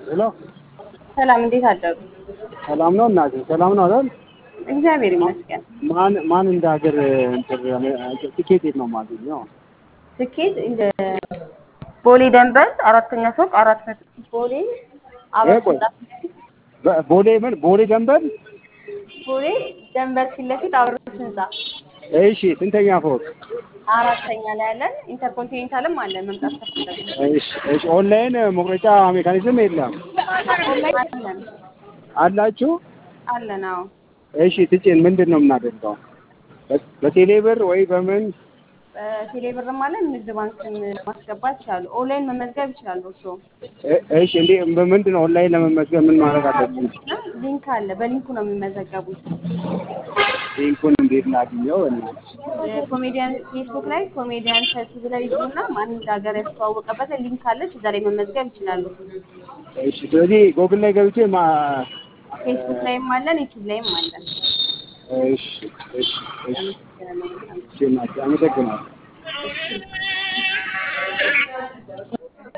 ሄሎ ሰላም፣ እንዴት አደሩ? ሰላም ነው እናቴ? ሰላም ነው አይደል? እግዚአብሔር ይመስገን። ማን ማን እንደ ሀገር እንትን ትኬት የት ነው የማገኘው? ስኬት እንደ ቦሌ ደንበል አራተኛ ፎቅ አራት መቶ ቦሌ አራት ቆይ። በ- ቦሌ ምን ቦሌ ደንበል? ቦሌ ደንበል ፊት ለፊት አብሮት ህንጻ እሺ ስንተኛ ፎቅ? አራተኛ ላይ ያለን ኢንተርኮንቲኔንታልም አለን መምጣት ከፈለጉ እሺ እሺ። ኦንላይን መቁረጫ ሜካኒዝም የለም ኦንላይን አለን አላችሁ? አለን። አዎ እሺ ትጭን ምንድን ነው የምናደርገው? በ- በቴሌ ብር ወይ በምን? በቴሌ ብርም አለን ንግድ ባንክን ማስገባት ይችላሉ። ኦንላይን መመዝገብ ይችላሉ። እርስዎ እ- እሺ እንዴ በምንድን ነው ኦንላይን ለመመዝገብ ምን ማድረግ አለብን? እና ሊንክ አለ። በሊንኩ ነው የሚመዘገቡት። ሊንኩን እንዴት ላግኘው? እና ኮሜዲያን ፌስቡክ ላይ ኮሜዲያን ሰልፍ ብለው ይዙና ማን እንደ ሀገር ያስተዋወቀበት ሊንክ አለች። እዛ ላይ መመዝገብ ይችላሉ። እሺ ስለዚህ ጎግል ላይ ገብቼ ማ ፌስቡክ ላይም አለን፣ ዩቲዩብ ላይም አለን። እሺ እሺ እሺ እሺ እናቴ አመሰግናለሁ። እሺ